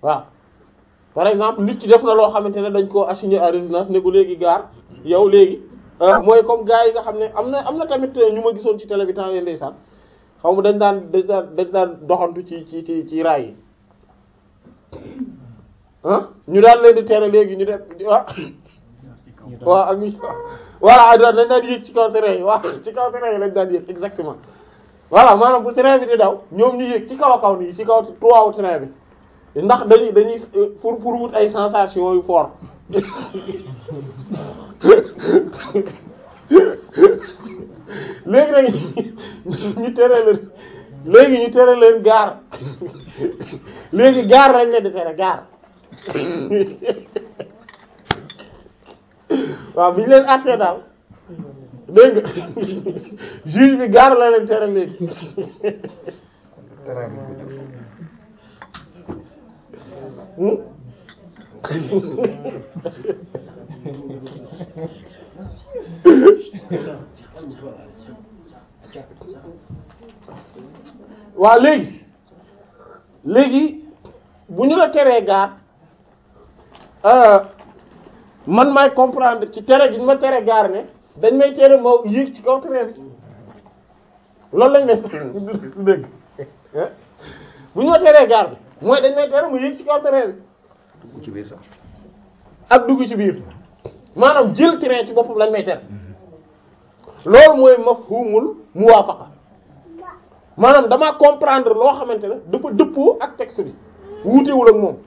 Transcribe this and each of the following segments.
waaw par exemple nit ki def na loo xamante ne dañ koo assigné à résidence ne ko léegi gaar yow léegi mooy comme gars yi nga xam ne am na am na tamit ñu ma gisoon ci télé bi temps yii ndeysaan xaw ma dañ daan dañ daan dañ daan doxantu ci ci ci ci raay yi ah ñu daan leen di tere léegi ñu def ah waaw ak ñu voilà dañ daan yéeg ci kaw train yi waaw ci kaw train yi lañ daan yéeg exactement voilà maanaam bu train bi di daw ñoom ñu yéeg ci kaw a kaw nii ci kaw tuwaawu train bi ndax dañuy dañuy pour pour wut ay sensation yu fort léegi nag ñu tere leen léegi ñu tere leen gaar léegi gaar lañ leen di tere gaar waaw bi ñu leen àttee daal dégg nga juge bi gaar la leen tere léegi waaw léegi léegi bu ñu la teree gaar man may comprendre ci tere gi ñu ma tere gaar ne dañ may tere ma yéeg ci kaw train bi loolu lañ may dégg bu ñu ma teree gaar bi mooy dañ may tere ma yéeg ci kaw train bi dugg ci biir sax ak dugg ci biir maanaam jël train ci boppam lañ may tere loolu mooy mafhumul muwaafaqa maanaam damaa comprendre loo xamante ne dafa dëppoo ak texte bi wuutewul ak moom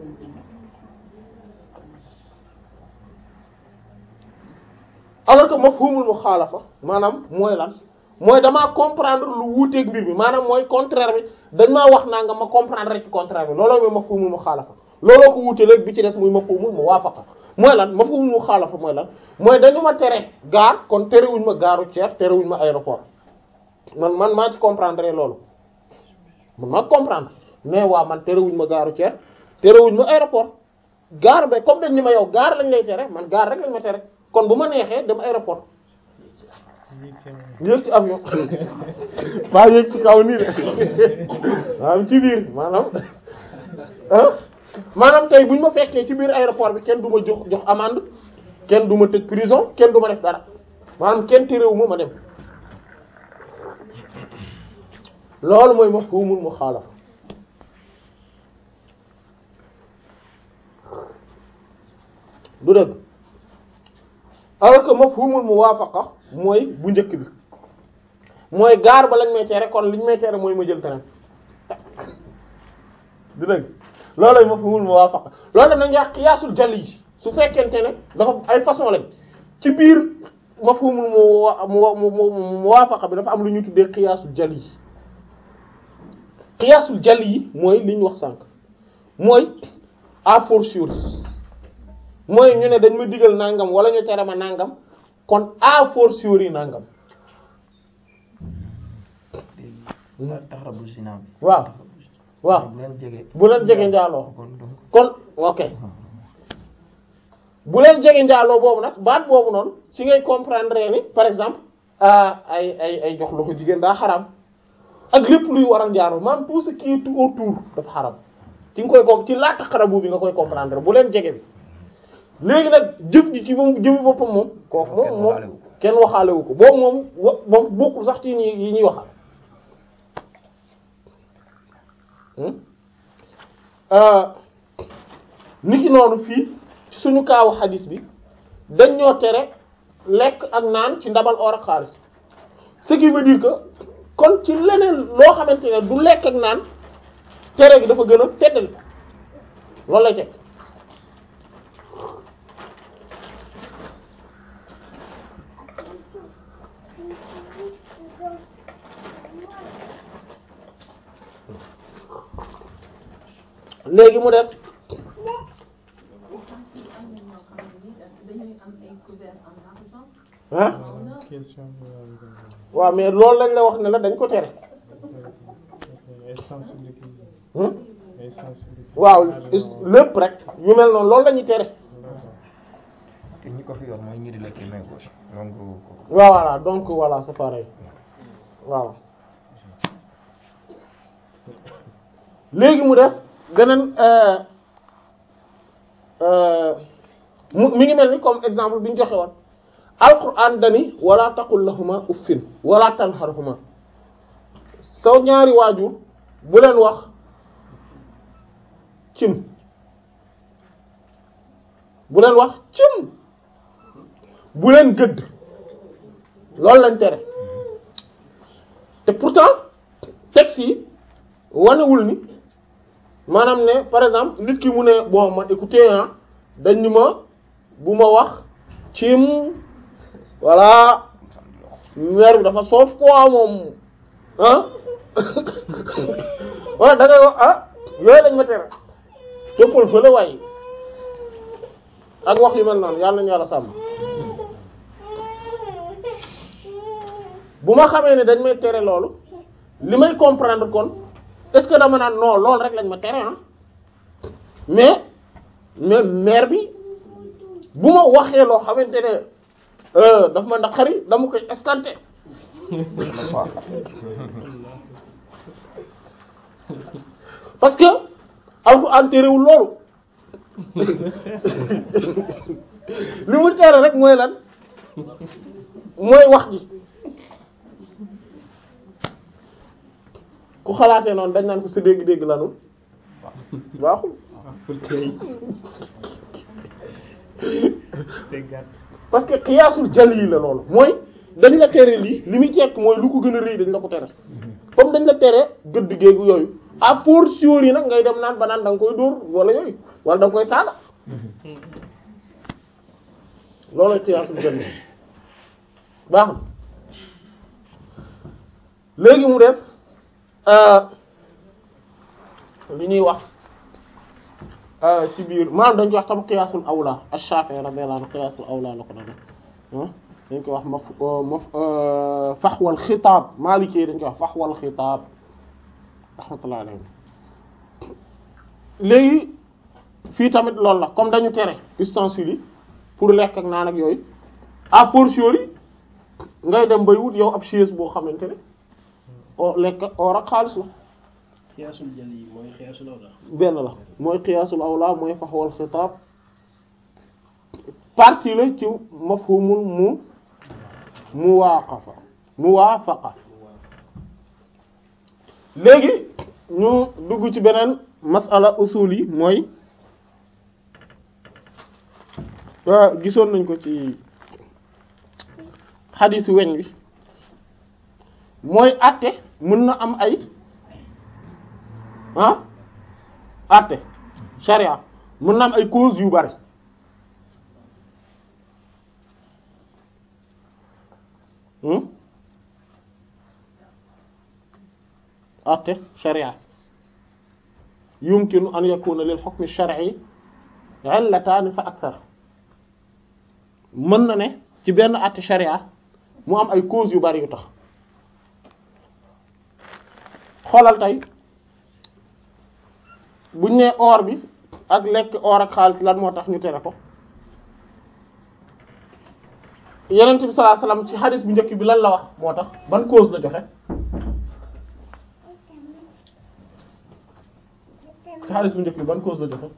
alors que mafhumul muxaalafa maanaam mooy lan mooy damaa comprendre lu wuuteeg mbir mi maanaam mooy contraire bi dañ maa wax naa nga ma comprendre rek ci contraire bi looloo mooy mafhumul muxaalafa looloo ko wuute léegi bi ci des muy mafhumul muwaafaqa mooy lan mafhumul muxaalafa mooy lan mooy dañu ma tere gaar kon terewuñ ma gaaru ceer terewuñ ma aéroport man man maa ci comprendre loolu man maa comprendre mais waa man terewuñ ma gaaru ceer terewuñ ma aéroport gaar ba comme dañ ni ma yow gaar lañ lay tere man gaar rek lañ ma tere kon bu ma neexee dem aéroport yéeg ci avion waa yéeg ci kaw nii de waaw ci biir maanaam ah maanaam tey bu ñu ma fekkee ci biir aéroport bi kenn du ma jox jox amende kenn du ma tëj prison kenn du ma def dara maanaam kenn terewu ma ma dem loolu mooy mafhumul muxaalafa du dëgg alors que mafhumul muwaafaqa mooy bu njëkk bi mooy gaar ba lañ may tere kon liñ may tere mooy ma jël train du dëgg loolooy mafhumul muwaafaqa loolu daf nañu wax qiyaasul jali yi su fekkente ne dafa ay façon lañ ci biir mafhumul mu mu muwaafaqa bi dafa am lu ñuy tuddee qiyaasul jali yi qiyaasul jali yi mooy li ñu wax sànq mooy a fortiori mooy ñu ne dañ ma digal nangam wala ñu tere ma nangam kon a fortiori nangam taxarabu zina bi waaw waaw bu leen jege bu leen jege njaaloo kon donc kon ok bu leen jege njaaloo boobu nag baat boobu noonu ci ngay comprendre ni par exemple ah ay ay ay jox loxo jigéen daa xaram ak lépp luy waral njaaloo maanaam tout ce qui est tout autour dafa xaram ci nga koy ko ci laa taxarabu bi nga koy comprendre bu leen jege bi léegi nag jëf ji ci moom jëfi boppam moom kooku moom moom kenn waxaale wu ko boobu moom wa moom bokkul sax ci ñi yi ñuy waxal niki noonu fii ci suñu kaawu xadis bi dañ ñoo tere lekk ak naan ci ndabal or ak xaalis ce qui veut dire que kon ci leneen loo xamante ne du lekk ak naan tere gi dafa gën a feddal loolu lay teg léegi mu def ah question waaw mais loolu lañ la wax ne la dañ ko tere essence de cuisine hmm? essence de waaw lépp rek yu mel noonu loolu la ñuy tere te ñi ko fi yor mooy ñi di lekk main gauche donc waaw voilà donc voilà c'est pareil waaw léegi mu def beneen mu mi ngi mel ni comme exemple bi ñu joxe woon alquran dani wala taqul lahuma uffin wala tanharhuma saw ñaari waajur bu leen wax cim bu leen wax cim bu leen gëdd loolu lañ tere te pourtant texte yi wanewul ni maanaam ne par exemple nit ki mu ne bon ma écoutez ah dañ ni ma bu ma wax cim voilà mère bi dafa soof quoi moom ah wala da ngay wax ah yooyu lañ ma tere toppal fële waaye ak wax yu mel noonu yàlla nañu yàlla sàmm bu ma xamee ne dañ may tere loolu li may comprendre kon est-ce que dama naan non loolu rek lañ ma tere ah mais mais mère bi bu ma waxee loo xamante ne daf ma naqari dama koy escanter parce que alxuraan terewul loolu li mu tere rek mooy lan mooy wax ji ku xalaatee noonu dañ naan ko sa dégg-dégg lanul baaxul parce que xiyaasul jal yi la loolu mooy dañ la tere lii li muy jekk mooy lu ko gën a rëy dañ la ko tere comme dañ la tere gëdd géegu yooyu à fortiori nag ngay dem naan ba naan da nga koy dóor wala yooyu wala da nga koy saaga loolooy xiyaasul jal yi baax na léegi mu def li ñuy wax ci biir maanaam dañ koy wax tam qiyaasul awla ash-Shafi'i radiyallahu anhu qiyaasul awla la ko doon dañ koy wax maf maf faxwal xitaab Maliki dañ koy wax faxwal xitaab rahmatullahi alayhi léegi fii tamit loolu la comme dañu tere ustensiles yi pour lekk ak naan ak yooyu a fortiori ngay dem bay wut yow ab chaise boo xamante ne o lekk or ak xaalis la xiyaasul jël yi mooy xiyaasul awla benn la mooy xiyaasul awla mooy faxwal xitaab partie la ci mafhumul mu muwaaqafa muwaafaqa léegi ñu dugg ci beneen masala usul yi mooy waa gisoon nañ ko ci xadiisu weñ bi mooy àtte mën na am ay ah àtte sharia mën na am ay cause yu bari àtte sharia yumkinu an yakuna lil hukmi shar'i illatan fa akthar mën na ne ci benn àtte sharia mu am ay cause yu bari yu tax xoolal tey buñ nee or bi ak lekk or ak xaalis lan moo tax ñu tere ko Yonent bi sallallahu alayhi wasallam ci hadith bu njëkk bi lan la wax moo tax ban cause la joxe ci hadith bu njëkk bi ban cause la joxe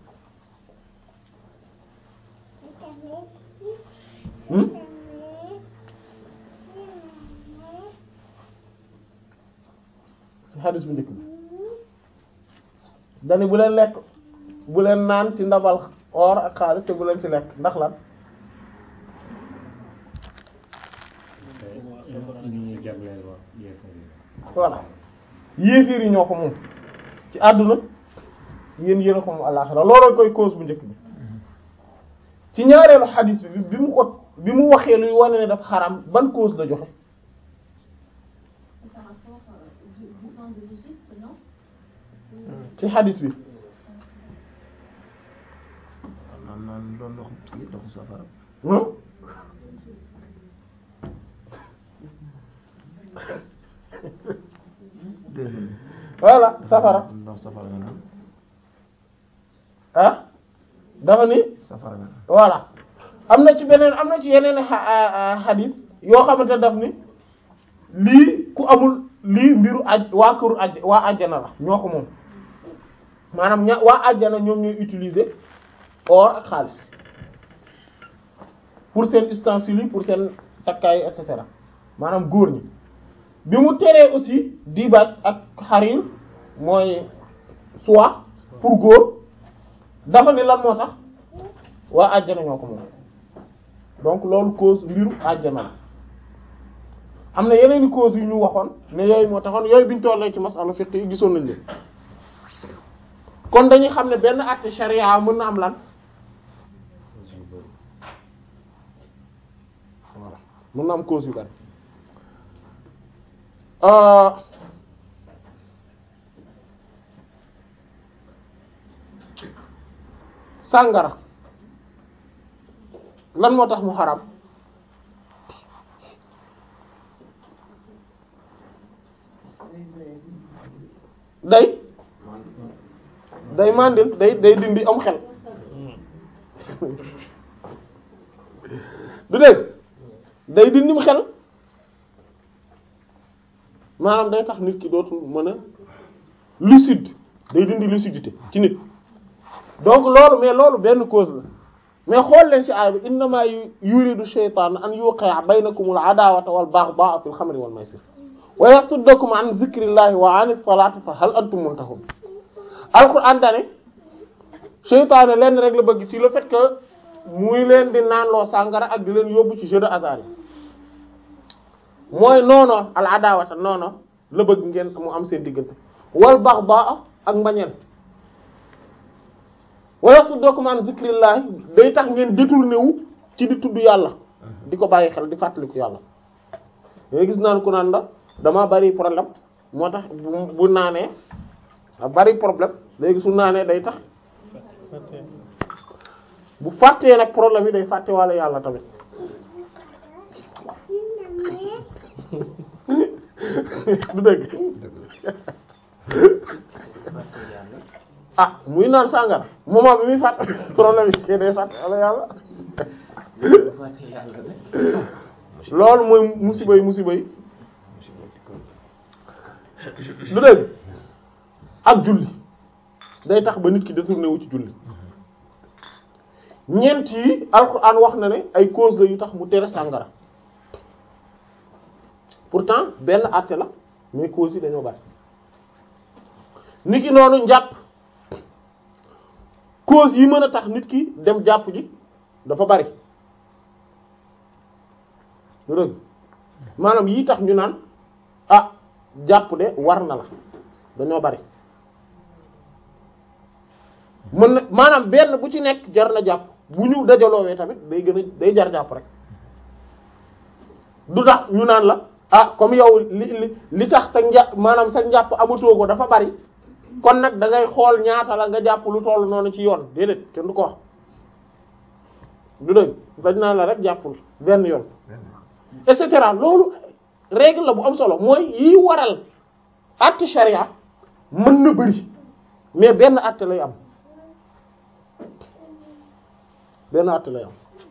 hmm ci hadith bu njëkk bi dani bu leen lekk bu leen naan ci ndabal or ak xaalis te bu leen ci lekk ndax lan voilà yéeféer yi ñoo ko moom ci àdduna yéen yéen a ko moom àllaxira looloo koy cause bu njëkk bi ci ñaareelu xadiis bi bi mu ko bi mu waxee luy wane ne dafa xaram ban cause la joxe Par rapport euh, du bouton de l'Égypte, non ci xadiis bi naan naan doon ndox kii ndoxu safara hmm deuxième voilà safara ndox safara nga naan ah dafa ni safara nga naan voilà am na ci beneen am na ci yeneen xa- xadiis yoo xamante daf ni lii ku amul lii mbiru aj waa këru aj waa àjjana la ñoo ko moom maanaam ña waa àjjana ñoom ñooy utiliser or ak xaalis pour seen ustensiles yi pour seen takkaay et cetera maanaam góor ñi bi mu teree aussi dibaaj ak xarir mooy soie pour góor dafa ni lan moo tax waa àjjana ñoo ko moom donc loolu cause mbiru àjjana la am na yeneen i cause yu ñu waxoon ne yooyu moo taxoon yooyu biñu tollee ci masala fiqh yi gisoon nañ leen kon dañuy xam ne benn acte charia mën na am lan voilà mën na am cause yu bari euh sàngara lan moo tax mu xaram day day mandil day day dindi am xel du dégg day dindim xel maanaam day tax nit ki dootul mën a lucide day dindi lucidité ci nit donc loolu mais loolu benn cause la mais xool leen ci aay bi innama yuridu shaytan an yuqi'a baynakumul adawata wal baghdha'a fil khamri wal maysir wa yasuddakum an zikrillahi wa anis salati fa hal antum muntahun alquran dane seytaane lenn rek la bëgg ci le fait que muy leen di naanloo sàngara ak di leen yóbbu ci jeu de hasard yi mooy noono al adawata noono la bëgg ngeen mu am seen diggante wal baghdha ak mbañeel wa yasuddakum an zikrillahi day tax ngeen détourné wu ci di tudd yàlla di ko bàyyi xel di fàttaliku yàlla yooyu gis naan ku naan la dama bari problème moo tax bu bu naanee a bari problème léegi su naanee day tax bu fàttee nag problème yi day fàtte walla yàlla tamit du dëgg ah muy naan sàngara moment bi muy fàtte problème yi kay day fàtte walla yàlla loolu mooy musiba yi musiba yi du dëgg ak julli day tax ba nit ki détourné wu ci julli ñeent yi alxuraan wax na ne ay cause la yu tax mu tere sàngara pourtant benn àtte la mais cause yi dañoo bari nit ki noonu njàpp cause yi mën a tax nit ki dem jàpp ji dafa bari du dëgg maanaam yii tax ñu naan ah jàpp de war na la dañoo bari mën na maanaam benn bu ci nekk jar na jàpp bu ñu dajaloowee tamit day gën a day jar jàpp rek du tax ñu naan la ah comme yow li li li tax sa njàpp maanaam sa njàpp amatoo ko dafa bari kon nag da ngay xool ñaata la nga jàpp lu toll noonu ci yoon déedéet kenn du ko wax du dëgg dañ naan la rek jàppul benn yoon et cetera loolu règle la bu am solo mooy yi waral acte charia mën na bari mais benn acte lay am benn acte lay am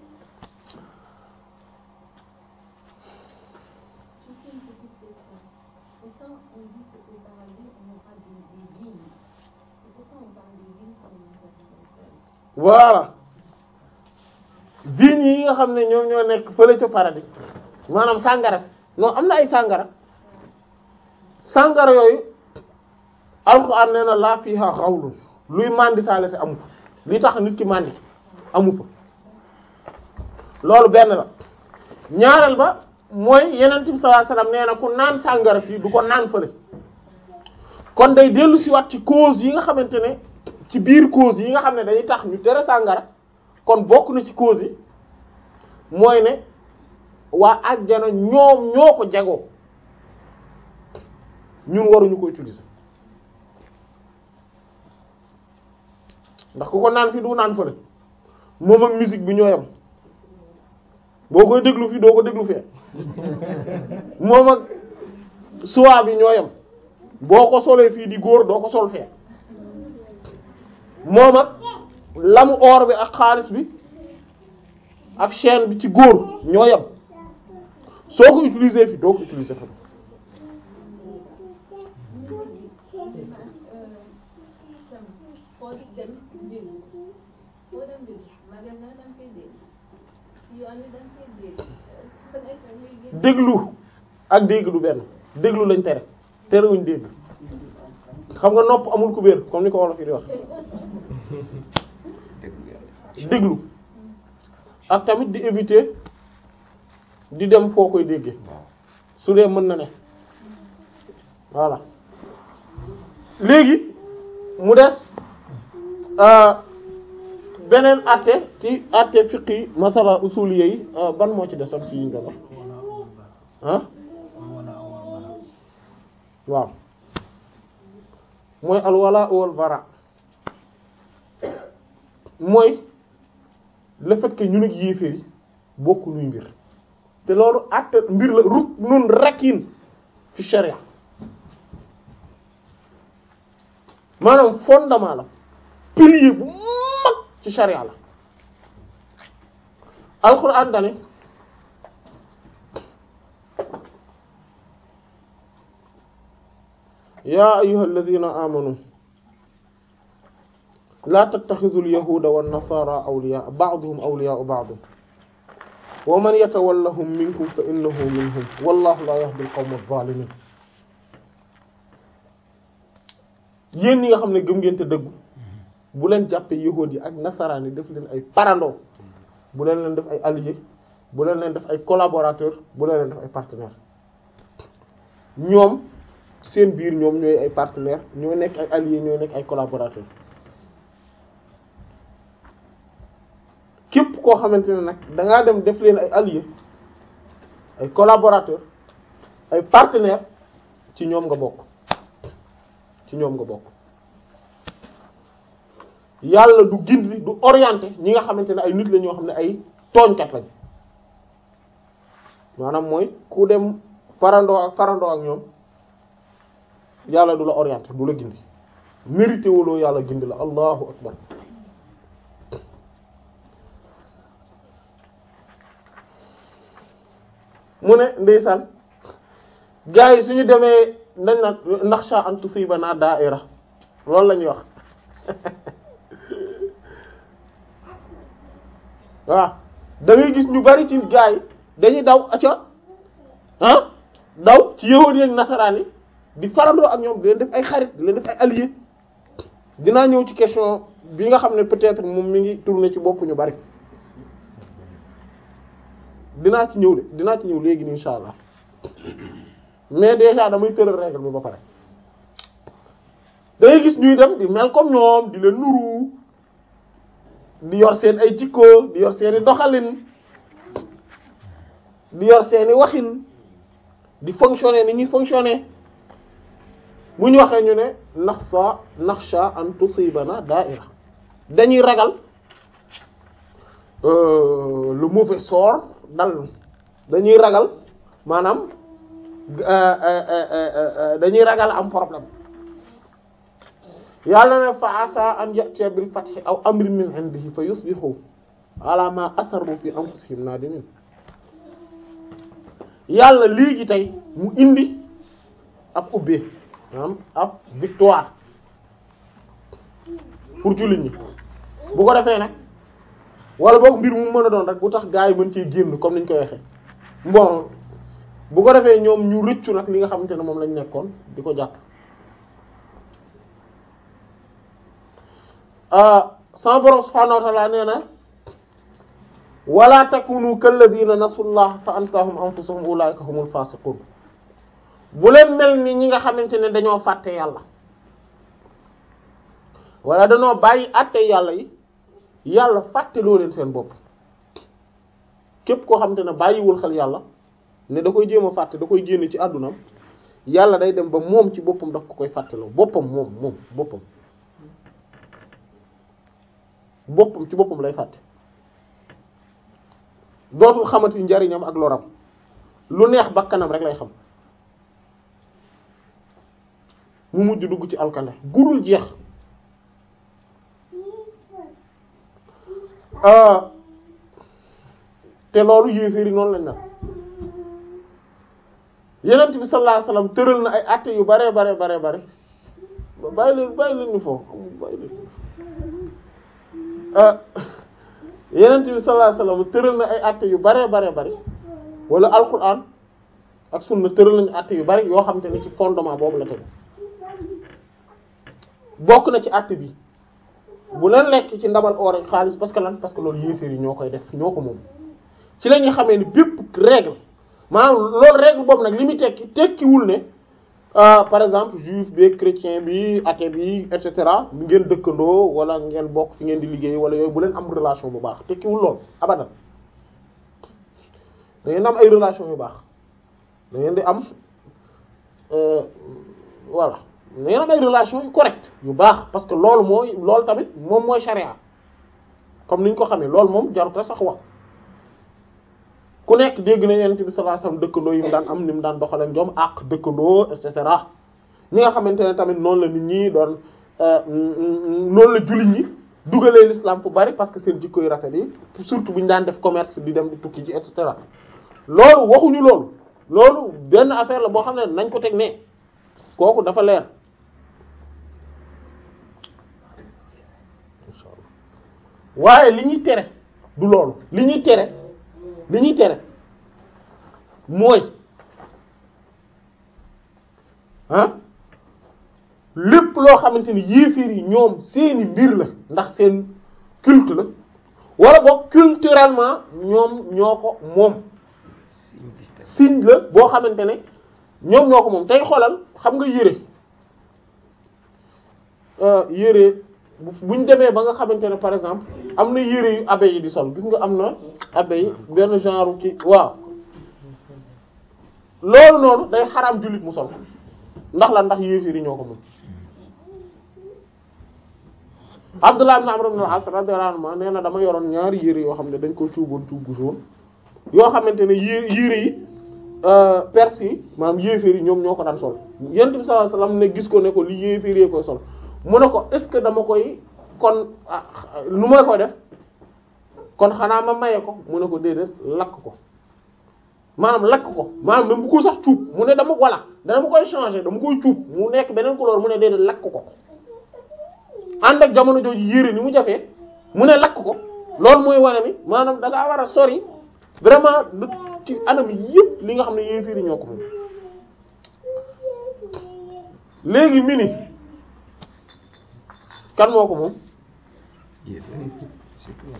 Juste une petite question. Pourtant, on dit que au paradis, on aura des, des vignes. Et pourquoi on parle des vignes comme une capitale voilà vignes yi nga xam ne ñoom ñoo nekk fële ca paradis maanaam sàngara non am na ay sàngara sàngara yooyu alxuraan nee na laa fiha xawlun luy manditaale te amu fa li tax nit ki mandi amu fa loolu benn la ñaareel ba mooy yeneen bi sallallahu alayhi wasallam nee na ku naan sàngara fii du ko naan fële kon day dellu si waat ci cause yi nga xamante ne ci biir cause yi nga xam ne dañuy tax ñu tere sàngara kon bokk na ci cause yi mooy ne waa àjjana ñoom ñoo ko jagoo ñun waruñu ko utiliser ndax ku ko naan fii du naan fële moom ak musique bi ñoo yam boo koy déglu fii doo ko déglu fee moom ak suwaa bi ñoo yam boo ko solee fii di góor doo ko sol fee moom ak lamu or bi ak xaalis bi ak chaîne bi ci góor ñoo yam soo ko utiliser fii doo ko utiliser fa foo dem dégg foo dem dégg magasin da nga koy dégg ci yoon wi da nga koy dégg fu nekk ngay génn déglu ak dégg du benn déglu lañ tere terewuñ dégg xam nga nopp amul kubéer comme ni ko wolof yi di wax déglu yàlla déglu ak tamit di éviter di dem foo koy déggee waaw su dee mën na ne voilà léegi mu des euh, beneen atte ci atte fiqi masala usuliyé yi euh, ban moo ci desoon ci yiñ doon wax ah waaw mooy alwala wal bara mooy le fait que ñun ak yéeféer yi bokku nuy mbir te loolu atte mbir la ruk nun rakin fi sharia maanaam fondement la pilier bu mag ci sharia la alquran dane yaa ayyuhal ladhina amanu la tattakhidhul yahuda wan nasara awliya ba'duhum awliya'u ba'd wa man yatawallahum minkum fa innahu minhum wallahu la yahdi al-qawma adh-dhalimin yéen ñi nga xam ne gëm ngeen te dëggu bu leen jàppee yahuud yi ak nasaraan yi def leen ay parando bu leen leen def ay alliés bu leen leen def ay collaborateurs bu leen leen def ay partenaires ñoom seen biir ñoom ñooy ay partenaires ñooy nekk ay alliés ñooy nekk ay collaborateurs képp koo xamante ne nag da ngaa dem def leen ay alliés ay collaborateurs ay partenaires ci ñoom nga bokk ci ñoom nga bokk yàlla du gindi du orienté ñi nga xamante ne ay nit la ñoo xam ne ay tooñkat lañ maanaam mooy ku dem parandoo ak parandoo ak ñoom yàlla du la orienté du la gindi mérité wuloo yàlla gindi la allahu akbar mu ne ndeysaan gars yi suñu demee nañ na naxsha an tusibana da'ira loolu la ñuy wax waaw da ngay gis ñu bari ci gars yi dañuy daw aca ah daw ci yahuud ak nasaraan yi di farandoo ak ñoom di leen def ay xarit di leen def ay alliés dinaa ñëw ci question bi nga xam ne peut-être moom mi ngi tourner ci bopp ñu bari dinaa ci ñëw de dinaa ci ñëw léegi nii insha allah mais déjà damay tëral règle bi ba pare dangay gis ñuy dem di mel comme ñoom di leen nuru di yor seen ay jikko di yor seeni doxalin di yor seeni waxin di fonctionner ni ñuy fonctionner bu ñu waxee ñu ne naxsa naxsha an tusibana da'ira dañuy ragal euh, le mauvais sort dal dañuy ragal maanaam dañuy ragal am problème yàlla ne fa asa an ya'tiya bil fathi aw amrin min indihi fa yusbihu ala ma asarru fi anfusihim nadimin yàlla léegi tey mu indi ab ubbee maanaam ab victoire pour jullit ñi bu ko defee nag wala boog mbir mu mën a doon rek bu tax gaa yi mën cee génn comme niñ koy waxee bon bu ko defee ñoom ñu rëccu nag li nga xamante ne moom lañ nekkoon di ko jàpp sama borom subhaanahu wa ta'ala nee na wala takunu kalladina nasullah fa ansahum anfusahum ulaika humul fasiqun bu leen mel ni ñi nga xamante ne dañoo fàtte yàlla wala dañoo bàyyi àtte yàlla yi yàlla fàtte loo leen seen bopp képp koo xamante ne bàyyiwul xel yàlla ne da koy jéem a fàtte da koy génne ci àddunam yàlla day dem ba moom ci boppam daf ko koy fàtteloo boppam moom moom boppam boppam ci boppam lay fàtte dootul xamati njariñam ak loram lu neex bakkanam rek lay xam mu mujj dugg ci alkande gudul jeex te loolu yéeféeri noonu lañ na yenent bi sallallahu alayhi wasallam tëral na ay àtte yu bare bare bare bare bàyyi leen bàyyi leen ñu foofu bàyyi leen ah yenent bi sallallahu alayhi wasallam tëral na ay àtte yu bare bare bari wala alquran ak sunna tëral nañu àtte yu bari yoo xam te ne ci fondement boobu la tegu bokk na ci àtte bi bu leen lekk ci ndabal or ak xaalis parce que lan parce que loolu yéeféer yi ñoo koy def ñoo ko moom ci la ñuy xamee ni bépp règle maanaam loolu règle boobu nag li muy tekki tekkiwul ne ah par exemple juif bi chrétien bi athée bi et cetera ngeen dëkkandoo wala ngeen bokk fi ngeen di liggéey wala yooyu bu leen am relation bu baax tekkiwul lool abadan da ngeen am ay relation yu baax da ngeen di am euh, voilà da ngeen am ay relation yu correct yu baax parce que loolu mooy loolu tamit moom mooy charia comme ni ñu ko xamee loolu moom jarut a sax wax ku nekk dégg na yonent bi sallallahu alayhi wasallam dëkkandoo yi mu daan am ni mu daan doxalee ñoom ak dëkkandoo et cetera ñi nga xamante ne tamit noonu la nit ñi doon noonu la jullit ñi dugalee l'islam fu bari parce que seen jikko yu rafet yi surtout bu ñu daan def commerce di dem di tukki ji et cetera loolu waxuñu loolu loolu benn affaire la boo xam ne nañ ko teg ne kooku dafa leer waaye li ñuy tere du loolu li ñuy tere li ñuy tere mooy ah lépp loo xamante ni yéeféer yi ñoom seeni mbir la ndax seen culte la wala boog culturellement ñoom ñoo ko moom signe distinct signe la boo xamante ne ñoom ñoo ko moom tey xoolal xam nga yére euh, yére bu buñ demee ba nga xamante ne par exemple am na yére yu abbé yi di sol gis nga am na abbé yi benn genre ci waaw loolu noonu day xaraam jullit mu sol ndax la ndax yéeféer yi ñoo ko moom Abdullah ibn Amr ibn al-As radiyallahu anhu nee na dama yoroon ñaari yére yoo xam ne dañ ko cuuboon cuub gu jaune yoo xamante ne yére yére yi perse yi maanaam yéeféer yi ñoom ñoo ko daan sol yonent bi sallallahu alayhi wasallam ne gis ko ne ko li yéeféer yi koy sol mu ne ko est-ce que dama koy kon ah nu may koy def kon xanaa ma maye ko mu ne ko déedéet lakk ko maanaam lakk ko maanaam dama ko sax cuub mu ne dama voilà dama koy changer dama koy cuub mu nekk beneen couleur mu ne déedéet lakk ko ànd ak jamono jooju yére ni mu jafee mu ne lakk ko loolu mooy wane ni maanaam da ngaa war a sori vraiment lu ci anam yëpp li nga xam ne yéeféer yi ñoo ko moom léegi mini kan moo ko moom yéeféer yi surtout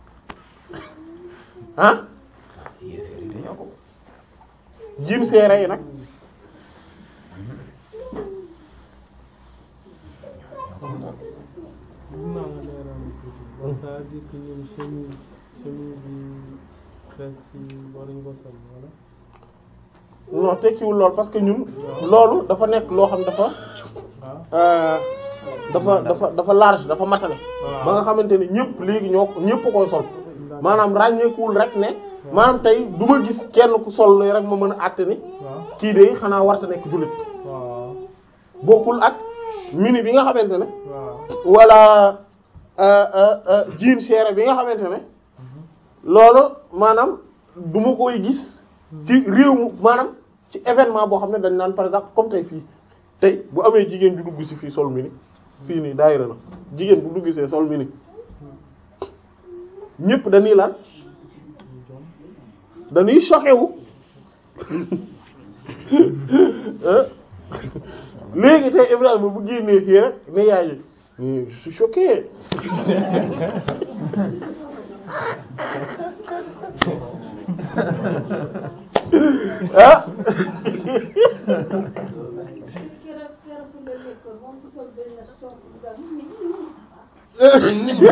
ah yéeféer yi dañoo ko jim seere yi nag Mën naa nga leeral tuuti. Donc ça veut dire que ñun chemise chemise yi presque yi waruñu ko sol wala. non tekkiwul lool parce que ñun loolu dafa nekk loo xam dafa waaw euh, dafa dafa dafa large dafa matale Waaw. ba nga xamante ne ñëpp léegi ñoo ñëpp koy sol maanaam ràññeekuwul rek ne maanaam tey du ma gis kenn ku sol lii rek ma mën a àtte ni waaw kii de xanaa warta nekk jullit waaw bokkul ak mini bi nga xamante ne waaw wala euh, euh, euh, jean cher bi nga xamante ne loolu maanaam du ma koy gis ci réew mu maanaam ci événement boo xam ne dañ naan par exemple comme tey fii tey bu amee jigéen ju dugg si fii sol mini fii nii daayira la jigéen bu dugg see sol mini ñëpp dañuy lan dañuy choqué wu Hein? léegi tey Ibrahima bu génnee fii rek ne yaay ji mais je suis choqué ah keroog keroog fu nga nekkoon moom ku sol benn short bu gaaw mais lii moom ça va.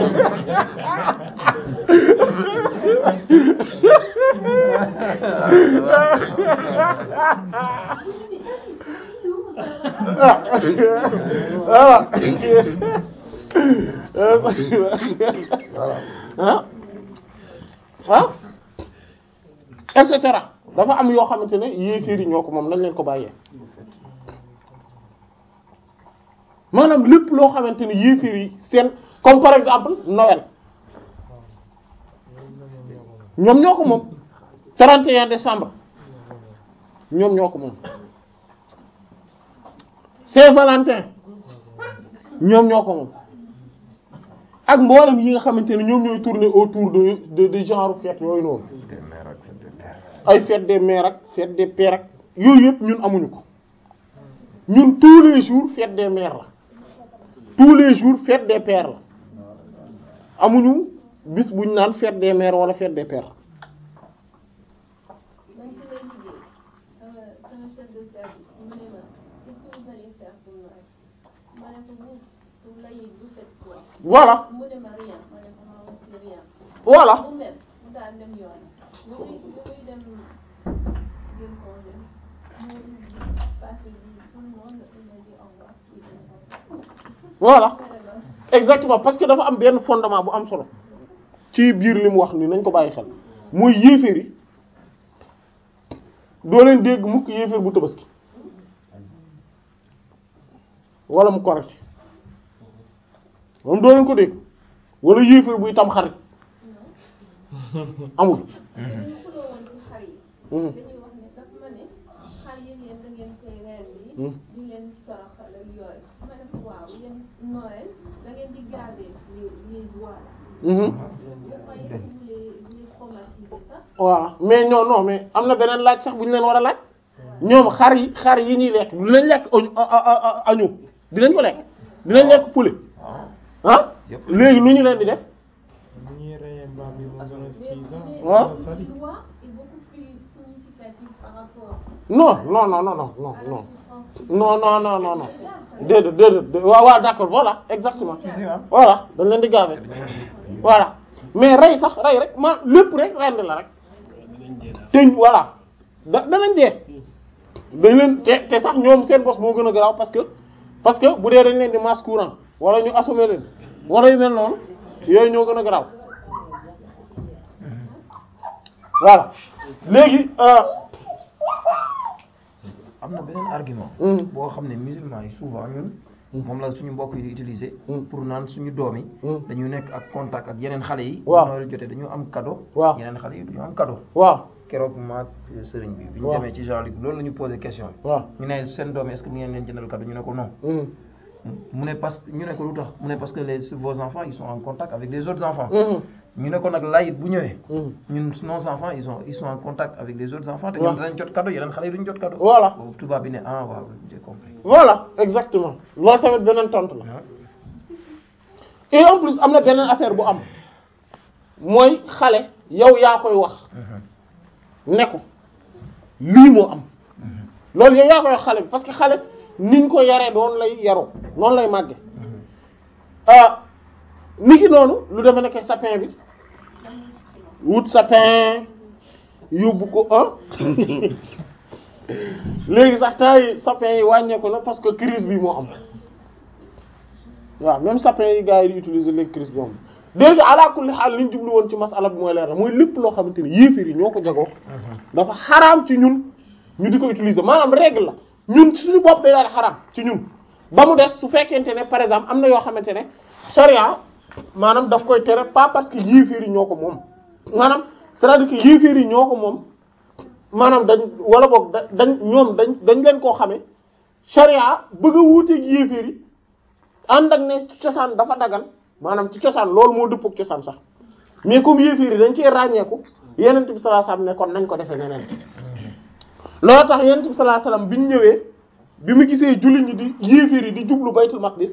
ah ah ah et cetera dafa am yoo xamante ne yéeféer yi ñoo ko moom nañ leen ko bàyyee maanaam lépp loo xamante ne yéeféer yi seen comme par exemple Noël ñoom ñoo ko moom 31 décembre ñoom ñoo ko moom Saint-Valentin ñoom ñoo ko moom ak mboolem yi nga xamante ne ñoom ñooy tourner autour de de de genre fête yooyu noonu des mères ak des pères. ay fête des mères ak fête des pères ak yooyu yëpp ñun amuñu ko ñun tous les jours fête des mères la tous les jours fête des pères la amuñu bis buñ naan fête des mères wala fête des pères man fi may liggéey sama sama chef de service mu ne ma qu'est-ce que vous allez faire pour Noël ma ne ko vous pour l'Aïd vous faites quoi voilà mu ne ma rien ma ne ko ma aussi rien voilà mu mer mu daal dem yoon bu muy bu muy dem jël congé mu passé bi tout le monde il m'a dit au revoir il est voilà mort. exactement parce que dafa am benn fondement bu am solo ci biir li mu wax ni nañ ko bàyyi xel mooy yéeféer yi doo leen dégg mukk yéeféer bu tabaski wala mu korite moom doo leen ko dégg wala yéeféer buy tam xarit amul dañu xuloo woon ci xar yi Mhm. dañuy wax ne daf ma ne xar yi yéen da ngeen koy reer bi Mhm. di leen toroxal ak yooyu ma ne ko waaw yéen Noël da ngeen di garder les les oies Mhm. vous croyez que vous les vous les traumatisez pas voilà mais non non mais am na beneen laaj sax bu ñu leen war a laaj ñoom xar yi xar yi ñuy lekk dinañ lekk añu añu dinañ ko lekk dinañ lekk poulet ah Yëpp. léegi lu ñu leen di def ni ñuy reyee mbaam yi moo gën a mais six ans mais Ouais. gën a sali. la loi est beaucoup plus significative par rapport non non non non non non à la non souffrance non non non non non déedéet déedéet waaw waaw d'accord voilà exactement Si, si, ah. voilà dañ leen di gaawee voilà mais rey sax rey rek ma lépp rek rend la rek dinañ dee daal. te voilà da danañ dee dañ leen te te sax ñoom seen bos moo gën a garaaw parce que parce que bu dee dañ leen di masse courant wala ñu assommer leen wala yu mel noonu yooyu ñoo gën a garaaw voilà léegi euh, am na beneen argument. Mhm. boo xam ne musulmans yi souvent ñun. moom la suñu mbokk yi di utiliser. Mhm. pour naan suñu doom yi. Mhm. dañu nekk ak contact ak yeneen xale yi. Waaw. bu Noël jotee dañu am cadeau. Waaw. yeneen xale yi duñu am cadeau. waaw keroog maag sëriñ bi. bi ñu Waaw. demee ci Jean-Luc loolu la ñu posé question bi. waaw ñu ne seen doom yi est-ce que mi ngeen leen jëndal cadeau ñu ne ko non. Mhm. mu ne parce que ñu ne ko lu tax mu ne parce que les vos enfants ils sont en contact avec les autres enfants. Mhm. ñu ne ko nag layit bu ñëwee. Mhm. ñun nos enfants ils sont ils sont en contact avec les autres enfants te Waaw. ñun danañ jot cadeau yeneen xale yi duñ jot cadeau. Voilà. boobu tubaab bi ne ah waaw j'ai compris. voilà exactement loolu tamit beneen tontu la Ah. et en plus am na beneen affaire bu am mooy xale yow yaa koy wax Mhm. ne ko lii moo am loolu yow yaa koy wax xale bi parce que xale niñ ko yaree doon lay yaroo noonu lay màgge ah ni ki noonu lu deme nekk sapin bi wut sapin yóbbu ko ah léegi sax temps yi sapin yi wàññeeku na parce que crise bi moo am waaw même sapin yi gars yi di utiliser léegi crise bi am déjà ala kulli xaal li ñu jublu woon ci masala bi mooy leer na mooy lépp loo xamante ni yéefir yi ñoo ko jagoo dafa xaraam ci ñun ñu di ko utiliser maanaam règle la ñun ci suñu bopp day daal di xaraam ci ñun ba mu des su fekkente ne par exemple am na yoo xamante ne charia maanaam daf koy tere pas parce que yéefir yi ñoo ko moom maanaam c'est-à-dire que yéefir yi ñoo ko moom maanaam dañ wala boog da dañ ñoom dañ dañ leen koo xamee charia bëgg a wuuteeg yéefir yi ànd ak ne ci cosaan dafa dagan maanaam ci cosaan loolu moo dëppoo ak cosaan sax mais comme yéefir yi dañ cee ràññeeku yenent bi sallallahu alayhi wasallam ne kon nañ ko defee neneen loolu tax yenent bi sallallahu alayhi wasallam bi ñu ñëwee bi mu gisee jullit ñi di yéefir yi di jublu baytul maqdis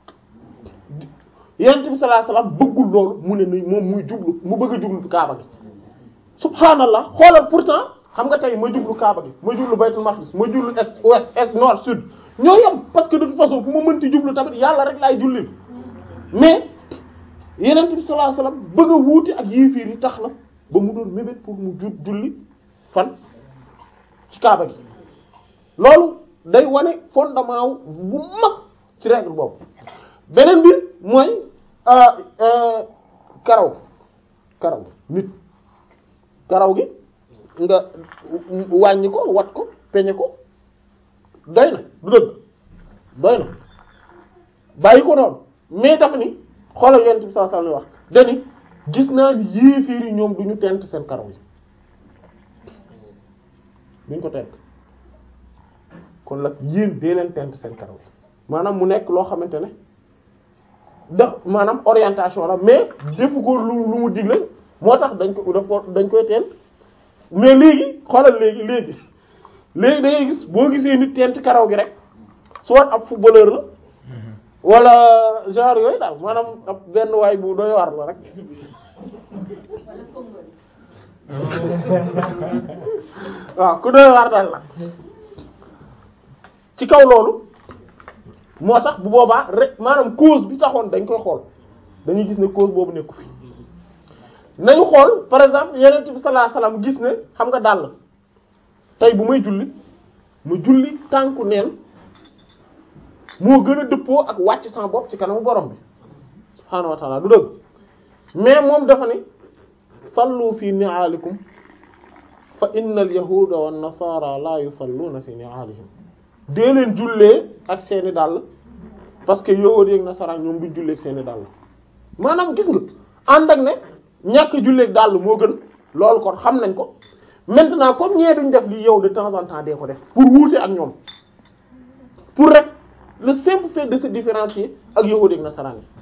yenent bi sallallahu alayhi wasallam bëggul loolu mu ne ni moom muy jublu mu bëgg a jublu kaaba gi subhanallah xoolal pourtant xam nga tey ma jublu kaaba gi ma jublu baytul maqdis ma jublu est ouest est nord sud ñoo yem parce que de toute façon fu ma mënti jublu tamit yàlla rek laay jullil mais yenent bi sallallahu alayhi wasallam bëgg a wuute ak yéefiir yi tax na ba mu doon mébét pour mu ju julli fan ci kaaba gi loolu day wane fondement wu bu mag ci règle boobu beneen bi mooy euh, euh, karaw karaw nit karaw gi nga wàññi ko wat ko peñe ko doy na du dëgg doy na bàyyi ko noonu mais dafa ni xoolal yonent bi sallallahu alayhi wasallam wax dani gis naa ni yéeféer yi ñoom du ñu tent seen karaw yi duñ ko tent kon nag yéen dee leen tent seen karaw yi maanaam mu nekk loo xamante ne da maanaam orientation la mais defu ko lu lu mu digle moo tax dañ ko daf ko dañ koy teen mais léegi xoolal léegi léegi léegi da ngay gis boo gisee nit tent karaw gi rek soit ab footballeur la wala genre yooyu daal maanaam ab benn waay bu doy war la rek wala Congo waaw ku doy war daal la ci kaw loolu moo tax bu boobaa rek maanaam cause bi taxoon dañ koy xool dañuy gis ne cause boobu nekku fi nañu xool par exemple yeneen bi sallallahu alayhi wasallam gis ne xam nga dàll tey bu may julli mu julli tànku neen moo gën a dëppoo ak wàcc sama bopp ci kanamu borom bi subhaanahu wa ta'ala du dëgg mais moom dafa ne sallu fi ni'alikum fa innal yahuda wan nasara la yusalluna fi ni'alihim dee leen jullee ak seeni dàll parce que yahudi ak nasara ñoom duñ jullee ak seeni dàll maanaam gis nga ànd ak ne ñàkk jullee ak dàll moo gën loolu kon xam nañ ko maintenant comme ñee duñ def lii yow de temps en temps dee ko def pour wuute ak ñoom pour rek le simple fait de se différencier ak yahudi ak nasaraan yi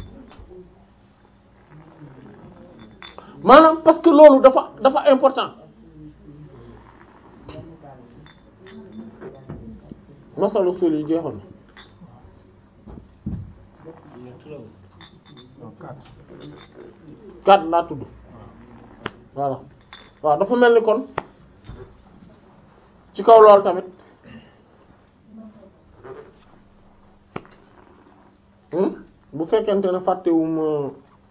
maanaam parce que loolu dafa dafa important masalu sul yi jeexoon na kat laa tudd voilà waaw dafa mel ni kon ci kaw loolu tamit hmm bu fekkente ne fàttewuma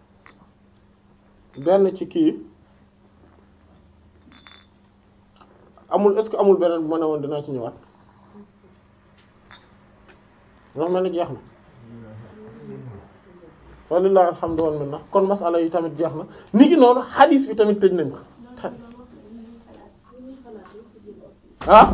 benn ci kii amul est-ce que amul beneen bu ma ne woon dinaa ci ñëwaat ndax mel ni jeex na walillahi alhamdu wal minna kon masala yi tamit jeex na ni ki noonu hadis bi tamit tëj nañ ko ah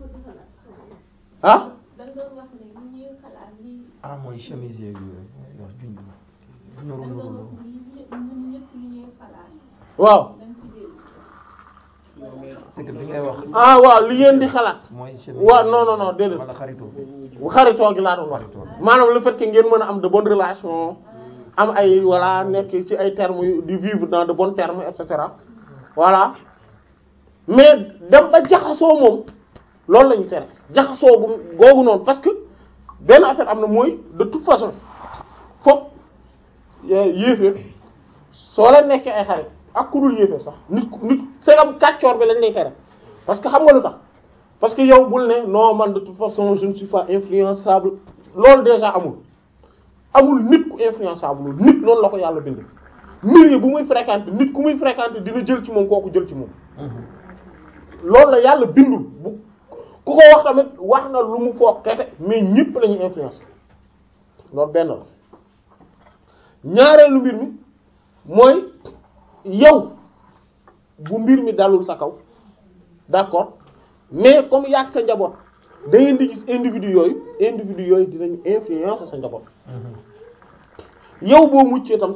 ah da nga doon wax ne ni ñuy xalaat li ah mooy chemise yeeg yooyu wax junj da nuru nga doon nuru wax ni ñëpp ñun ñëpp li ñuy xalaat waaw da nga ci dégg c'est que bi ngay wax ah waaw li ngeen di xalaat mooy chemise waaw non non non déedéet wala xaritoo xaritoo gi laa doon wax maanaam le fait que ngeen mën a am de bonnes relations am ay voilà nekk ci ay termes yu di vivre dans de bons termes et cetera voilà mais dem ba jaxasoo moom loolu la ñu tere jaxasoo gu googu noonu parce que benn affaire am na mooy de toute façon foog yéeféer soo leen nekkee ay xarit ak ku dul yéeféer sax nit ku nit segam kàccoor bi lañ lay tere parce que xam nga lu tax parce que yow bul ne non man de toute façon je ne suis pas influençable loolu déjà amul amul nit ku influençable loolu nit noonu la ko yàlla bind milieu bu muy fréquenter nit ku muy fréquenter dina jël ci moom kooku jël ci moom loolu la yàlla bindul bu ku ko wax tamit wax na lu mu foog kete mais ñëpp la ñuy influence loolu benn la ñaareelu mbir mi mooy yow bu mbir mi dalul sa kaw d'accord mais comme yàgg sa njaboot da ngeen di gis individu yooyu individu yooyu dinañu influence sa njaboot yow boo muccee tam